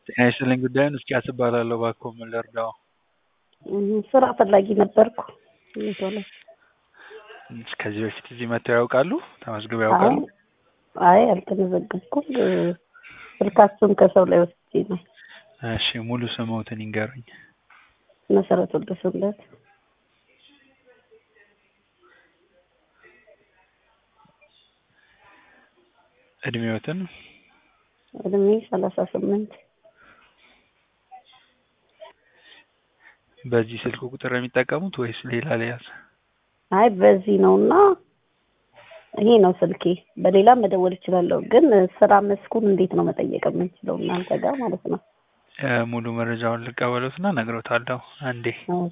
ጤና ይስጥልኝ ጉዳዩን እስኪያስ እባላለሁ እባክዎ ምን ልርዳዎ? ስራ ፈላጊ ነበርኩ። ቶሎ ከዚህ በፊት እዚህ መጥተው ያውቃሉ? ተመዝግበው ያውቃሉ? አይ አልተመዘገብኩም። ስልካችሁን ከሰው ላይ ወስጄ ነው። እሺ ሙሉ ስምዎትን ይንገሩኝ? መሰረት ወልደሰንበት እድሜዎትን? እድሜ ሰላሳ ስምንት በዚህ ስልክ ቁጥር ነው የሚጠቀሙት ወይስ ሌላ ልያዝ? አይ በዚህ ነው እና ይሄ ነው ስልኬ። በሌላ መደወል እችላለሁ፣ ግን ስራ መስኩን እንዴት ነው መጠየቅ የምንችለው እናንተ ጋር ማለት ነው? እ ሙሉ መረጃውን ልቀበሎትና እነግሮታለሁ። አንዴ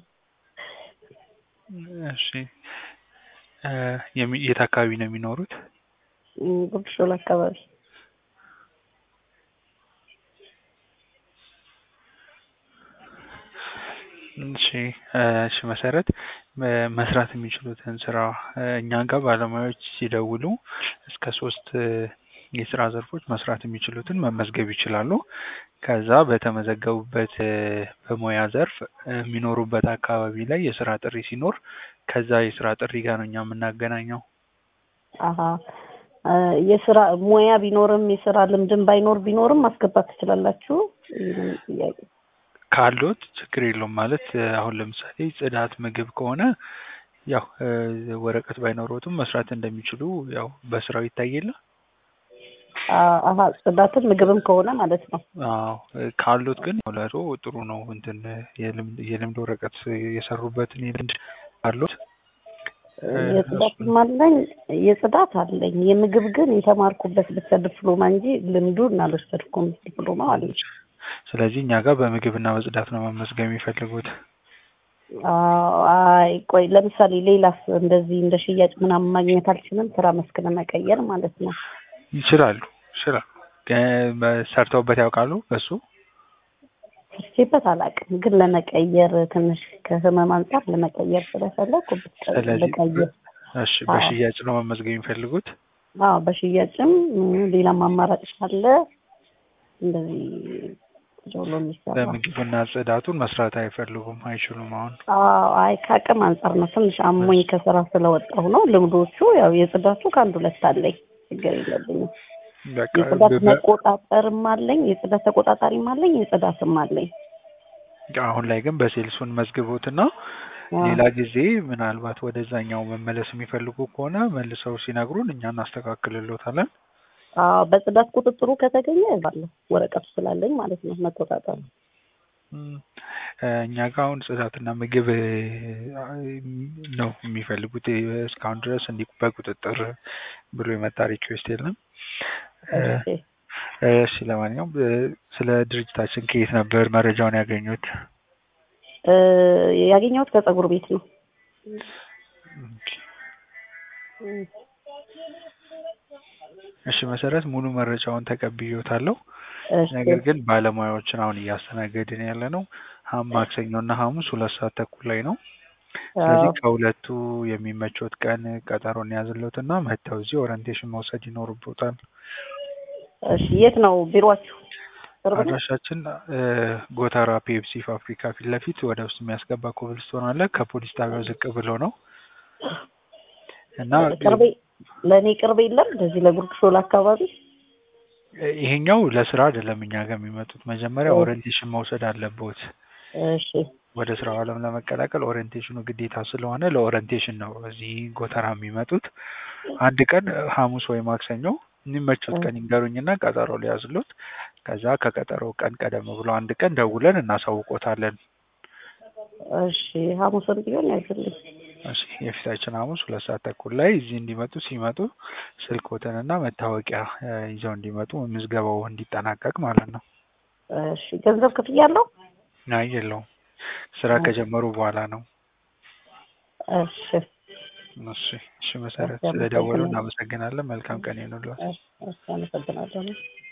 እሺ እ የሚ- የት አካባቢ ነው የሚኖሩት? ጉርድ ሾላ አካባቢ እሺ እ እሺ መሰረት እ መስራት የሚችሉትን ስራ እ እኛ ጋር ባለሙያዎች ሲደውሉ እስከ ሶስት እ የስራ ዘርፎች መስራት የሚችሉትን መመዝገብ ይችላሉ። ከዛ በተመዘገቡበት እ በሙያ ዘርፍ እ የሚኖሩበት አካባቢ ላይ የስራ ጥሪ ሲኖር ከዛ የስራ ጥሪ ጋር ነው እኛ የምናገናኘው። አሀ እ የስራ ሙያ ቢኖርም የስራ ልምድም ባይኖር ቢኖርም ማስገባት ትችላላችሁ? ይህንን ጥያቄ ካሎት ችግር የለውም ማለት እ አሁን ለምሳሌ ጽዳት፣ ምግብ ከሆነ ያው እ ወረቀት ባይኖሮትም መስራት እንደሚችሉ ያው በስራው ይታይ የለ አ- አሀ ጽዳትም ምግብም ከሆነ ማለት ነው። አዎ እ ካሎት ግን ለቶ ጥሩ ነው። እንትን እ የልምድ የልምድ ወረቀት የሰሩበትን የልምድ ካሎት እ የጽዳትም አለኝ የጽዳት አለኝ። የምግብ ግን የተማርኩበት ብቻ ዲፕሎማ እንጂ ልምዱን አልወሰድኩም። ዲፕሎማ አለኝ። ስለዚህ እኛ ጋር በምግብና በጽዳት ነው መመዝገብ የሚፈልጉት። አዎ፣ አይ ቆይ ለምሳሌ ሌላስ እንደዚህ እንደ ሽያጭ ምናምን ማግኘት አልችልም? ስራ መስክ ለመቀየር ማለት ነው። ይችላሉ ይችላሉ። እ ሰርተውበት ያውቃሉ በሱ? ሰርቼበት አላውቅም፣ ግን ለመቀየር ትንሽ ከህመም አንጻር ለመቀየር ስለፈለኩ ስለዚህ ብቀይር እሺ አዎ። በሽያጭ ነው መመዝገብ የሚፈልጉት? አዎ በሽያጭም እ ሌላም አማራጭ ካለ እንደዚህ ጆሎ የሚሰራ በምግብና ጽዳቱን መስራት አይፈልጉም አይችሉም አሁን? አዎ አይ ከአቅም አንጻር ነው። ትንሽ አሞኝ ከስራ ስለወጣሁ ነው። ልምዶቹ ያው የጽዳቱ ከአንድ ሁለት አለኝ፣ ችግር የለብኝም። በቃ የጽዳት በ- መቆጣጠርም አለኝ፣ የጽዳት ተቆጣጣሪም አለኝ፣ የጽዳትም አለኝ። አሁን ላይ ግን በሴልሱን መዝግቦትና አዎ። ሌላ ጊዜ ምናልባት ወደዛኛው መመለስ የሚፈልጉ ከሆነ መልሰው ሲነግሩን እኛ እናስተካክልሎታለን። አዎ በጽዳት ቁጥጥሩ ከተገኘ ባለሁ ወረቀቱ ስላለኝ ማለት ነው መቆጣጠሩ። እም፣ እ እኛ ጋር አሁን ጽዳትና ምግብ እ ነው የሚፈልጉት። እ እስካሁን ድረስ እንዲህ በቁጥጥር ብሎ የመጣ ሪኩዌስት የለም። እ እሺ እሺ ለማንኛውም እ ስለ ድርጅታችን ከየት ነበር መረጃውን ያገኙት? እ ያገኘሁት ከጸጉር ቤት ነው። ኦኬ። እሺ መሰረት ሙሉ መረጃውን ተቀብዬዎታለሁ። እሺ ነገር ግን ባለሙያዎችን አሁን እያስተናገድን ያለ ነው ሀም ማክሰኞ እና ሐሙስ ሁለት ሰዓት ተኩል ላይ ነው። ስለዚህ አዎ ከሁለቱ የሚመቾት ቀን ቀጠሮን ያዝሎትና መጥተው እዚህ ኦሪንቴሽን መውሰድ ይኖርቦታል። እሺ የት ነው ቢሮአችሁ? ቅርብ ነው? አድራሻችን እ ጎተራ ፔፕሲ ፋብሪካ ፊት ለፊት ወደ ውስጥ የሚያስገባ ኮብልስቶን አለ። ከፖሊስ ጣቢያው ዝቅ ብሎ ነው እና ቅርቤ ለእኔ ቅርብ የለም እንደዚህ ለጉርድ ሾላ አካባቢ እ ይሄኛው ለስራ አይደለም እኛ ጋር የሚመጡት መጀመሪያ ኦ። ኦሪንቴሽን መውሰድ አለቦት። እሺ ወደ ስራው ዓለም ለመቀላቀል ኦሪንቴሽኑ ግዴታ ስለሆነ ለኦሪንቴሽን ነው እዚህ ጎተራ የሚመጡት። አንድ ቀን ሐሙስ ወይ ማክሰኞ የሚመቹት ቀን ይንገሩኝና ቀጠሮ ሊያዝሉት። ከዛ ከቀጠሮ ቀን ቀደም ብሎ አንድ ቀን ደውለን እናሳውቆታለን። እሺ ሐሙስም ቢሆን ያዝልኝ። እሺ የፊታችን ሐሙስ ሁለት ሰዓት ተኩል ላይ እዚህ እንዲመጡ ሲመጡ ስልክዎትንና መታወቂያ እ ይዘው እንዲመጡ ምዝገባው እንዲጠናቀቅ ማለት ነው። እሺ ገንዘብ ክፍያ አለው? አይ የለውም ስራ ከጀመሩ በኋላ ነው። እሺ እሺ እሺ መሰረት እሺ፣ ስለደወሉ አመሰግናለሁ። እናመሰግናለን። መልካም ቀን ይሁንልዎት። እሺ እሺ አመሰግናለሁ።